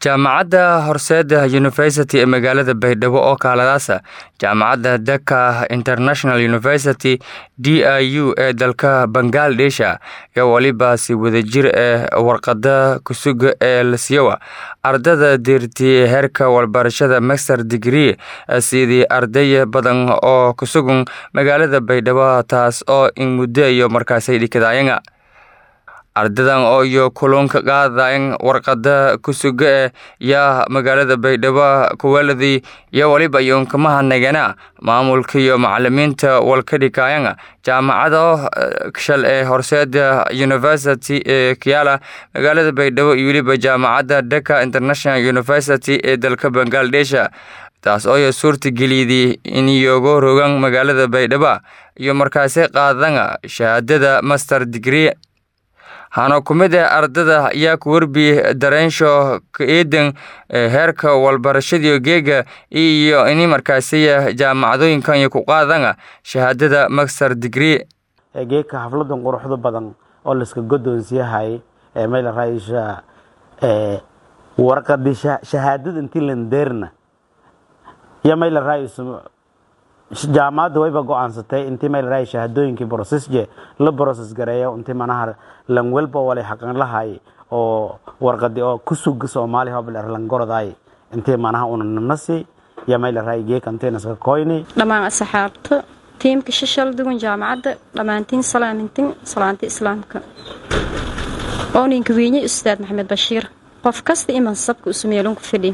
jaamacadda horseeda university ee magaalada baydhabo oo kaaladaasa jaamacadda daka international university d i u ee dalka bangaldesha iyo weliba si wadajir ee warqada kusuga ee lasiyowa ardada deertiyey heerka walbarashada master degree sidii arday badan oo kusugan magaalada baydhabo taas oo in muddo iyo markaasay dhikadaayanga ardadan oo iyo kulunka qaadayn warqada kusuga e yaa magaalada baydhabo kuwaladii iyo weliba iyonkamahadnagana maamulka iyo macalimiinta walkadhikaayanga jaamacado shal ee horseeda university ee kiyaala magaalada baydhabo iyo weliba jaamacadda daka international university ee dalka bangaldesha taas oo suurta geliyday in iyoga rogan magaalada baydhabo iyo markaasi qaadanga shahaadada master degree hana ku mid ah ardada ayaa ku werbi dareensho ka-eedan heerka walbarashadiio geega iyo ini markaasiya jaamacadooyinkan iyo ku qaadanga shahaadada master degree geedka xafladan quruxda badan oo layska godoonsiyahay meel raayisha warqadi shahaadada intii landeerna iyo meel raayis jaamacadda wayba go-aansatay intii meel raay shahaadooyinkii brosesje la broses gareeyo intii manaha lan welba walay xaqan lahay oo warqadi oo kusuga soomaali hobler lan goroday intii manaha una nanasi iyo meel raay geek intii naska koyni dhammaan asxaabta tiimka shishal duwan jaamacadda dhammaantiin salaamintin salaanta islaamka ooninka wiinye ustaad maxamed bashiir qof kasta iman sabka usumeelunku fidhi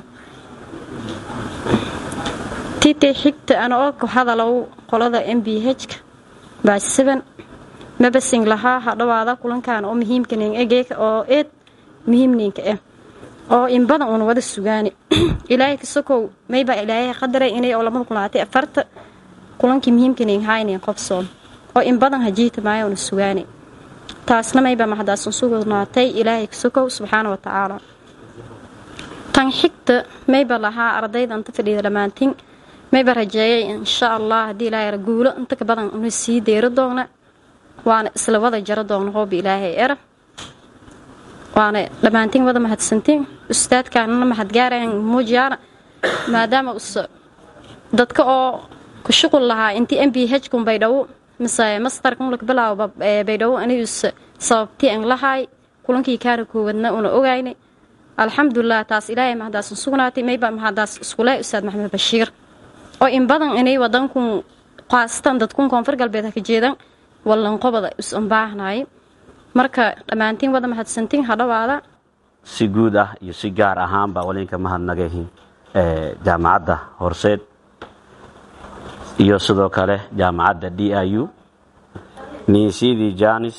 titay xigta ana oo ku hadalow qolada m b h-ka baasiban mabasing lahaa hadhawaada kulankan oo muhiimkanin egeeka oo eed muhiimninka ah oo in badan una wada sugaani ilaahay kasokow maybaa ilaahay qadaray inay oo lamada kulaatay afarta kulankii muhiimkanin haynin qobsoon oo in badan hajiita maayo una sugaani taasna maybaa maxadaasun sugnaatay ilaahay kasokow subxaana wa tacaala tan xigta mayba lahaa ardayda inta fadhiida dhammaantiin mayba rajeeyay insha allah haddii ilaahay guulo inta ka badan una sii deyro doona waana isla wada jaro doona hooba ilaahay era waana dhammaantiin wada mahadsantiin ustaadkaanana mahadgaarayan muujiyaana maadaama usa dadka oo ku shuqul lahaa intii m b h kun baydhabo mise mastarkan laka bilaabo baydhabo anigus sababtii an lahaay kulankii kaana koowadna una ogaynay alxamdulilah taas ilaahay mahadaasan sugnaatay mayba mahadaas iskule ustaad maxamed bashiir oo in badan inay wadankun qaasatan dadkun koonfur galbeed haka jeedan wallanqobada is-un baahnay marka dhammaantiin wada mahadsantiin hadhawaada si guud ah iyo si gaar ahaanba walinka mahadnagahin jaamacadda horseed iyo sidoo kale jaamacadda d i u niinsidii janis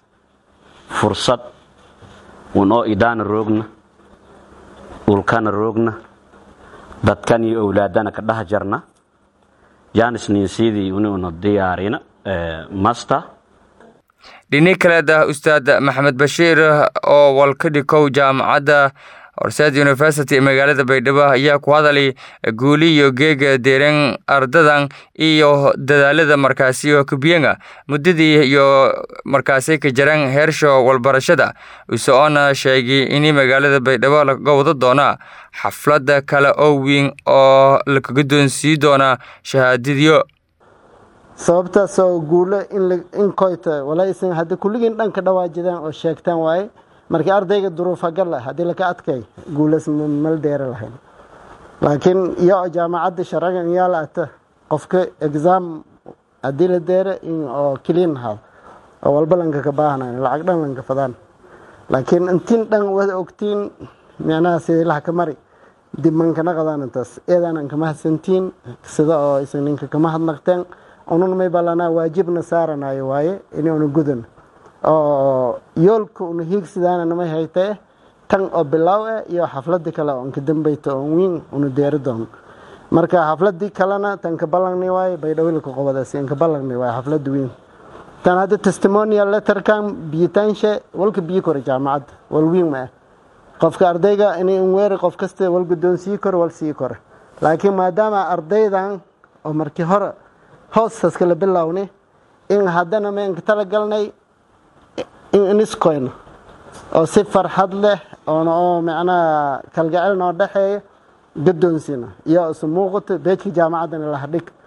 fursad un oo idaana roogna dhulkana roogna dadkan iyo owlaadana ka dhex jarna janis niinsidii ununa diyaarina master dhini kaleeda ustaad maxamed bashiir oo walkadhikow jaamacadda horseed university ee magaalada baydhabo ayaa ku hadalay guuli iyo geega deeren ardadan iyo dadaalada markaasi oo kubiyenga muddadii iyo markaasi ka jaran heersho walbarashada isaoona sheegay in magaalada baydhabo laga wada doona xaflada kale oo weyn oo laka guddoonsii doona shahaadadiyo sababtaasoo guulo in koyta walaysan hadda kulligiin dhanka dhawaajidaan oo sheegtaan waaye markii ardayga duruufa gala haddii laka adkay guulas mal deera lahayn laakiin iyo jaamacadda sharagan iyaa la ata qofka exam haddii la deera oo keliin ahaado oo walba lanka ka baahnayn lacag dhan lanka fadaan laakiin intiin dhan wada ogtiin micnaha sidilaha ka mari dib mankana qadaan intaas eedaanan kama hadsantiin sida oo isan ninka kama hadnaqteen unun may balanaa waajibna saaranayo waaye inuuna gudan oo yoolka una hiigsidaana namay haytee tan oo bilaaw eh iyo xafladii kale oo inka dambayta oo wiin una deeri doono marka xafladii kalena tan ka ballangni waaye baydhawilka qobadaas inka ballangni waaye xaflada wiin tan hadda testimonial letterkan biyitaanshe walka biyi kore jaamacadda wal wiin ma ah qofka ardayga inay unweeri qof kasta wal guddoon sii kore wal sii kore laakiin maadaama ardaydan oo markii hore hoostaas kala bilowni in haddana meenka tala galnay in iniskoyno oo si farxad leh oona oo macnaha kalgacel noo dhexeeya gadoonsina iyo isu muuqato beejka jaamacaddana lahadhig